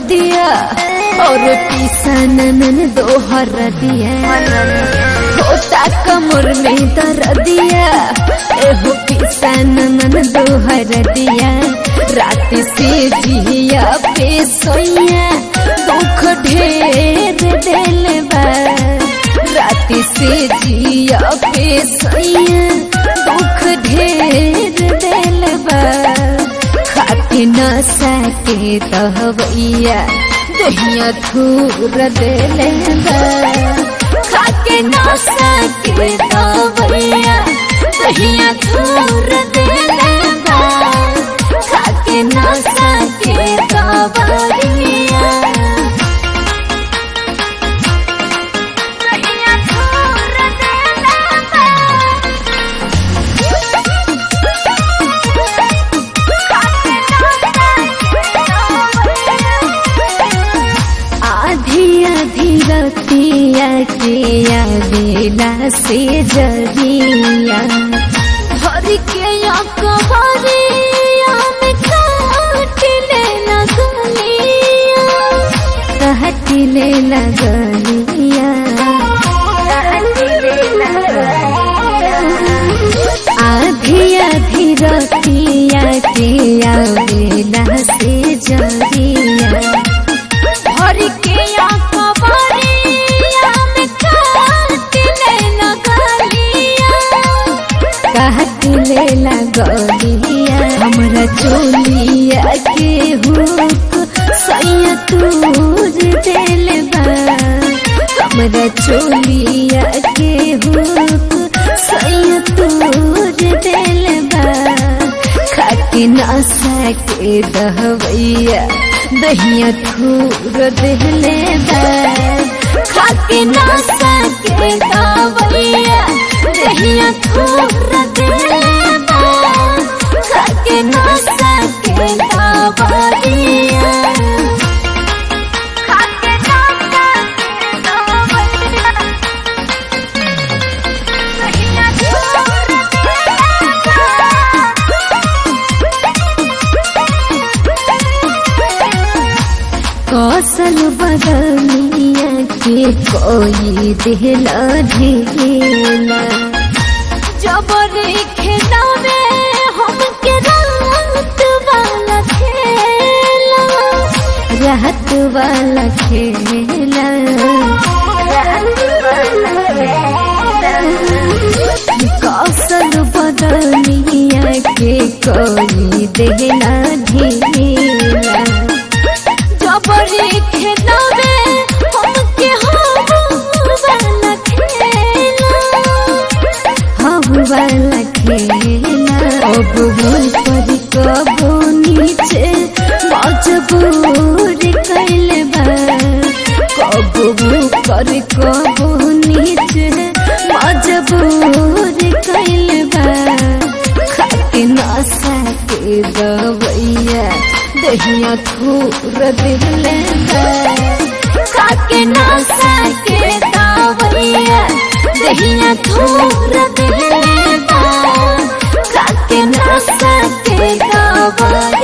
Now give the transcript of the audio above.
दिया और पिसन नन दोहर दिया होता कमर में दर दिया एहो पिसन नन दोहर दिया रात से जिया पे सोया दुख ढेर दिल बा रात से जिया पे सोया दुख ढेर दिल बा खाके न सके तहवैया दहिया थूर दिल बा खाके न सके तहवैया दहिया थूर दिल बा खाके न सके तहवैया दहिया थूर दिल बा आधी आधी रतिया के आवेला से जरिया भर के अकबरिया में काट ले लगलिया कहट ले लगलिया आधी आधी रतिया के आवेला से जरिया भर के अकबरिया में काट ले लगलिया काट ले लगलिया हमरा चोलिया के हुक सैया तूर दिल बा हमरा चोलिया के हुक सैया तूर दिल बा खाके ना सके दहवैया दहिया थूर दिले बा खाके ना सके दहवैया दहिया थूर दिले बा खाके ना सके दहवैया खाके ना सके दहवैया दहिया थूर दिले कौशल बदलिया के कोई दिला ढेला जबरी खेला में हम के रात वाला खेला रात वाला खेला कौशल बदलिया के कोई दिला ढेला जबरी खेला में हमके हवा खेला हवा वाला खेला अब भूल पर कबो नीचे मजबूर कैल बा कबो पर कबो नीचे मजबूर कैल बा खाके ना सके दवैया दहिया थूर दिले बा खाके ना सके दवैया दहिया थूर दिले बा खाके ना सके दवैया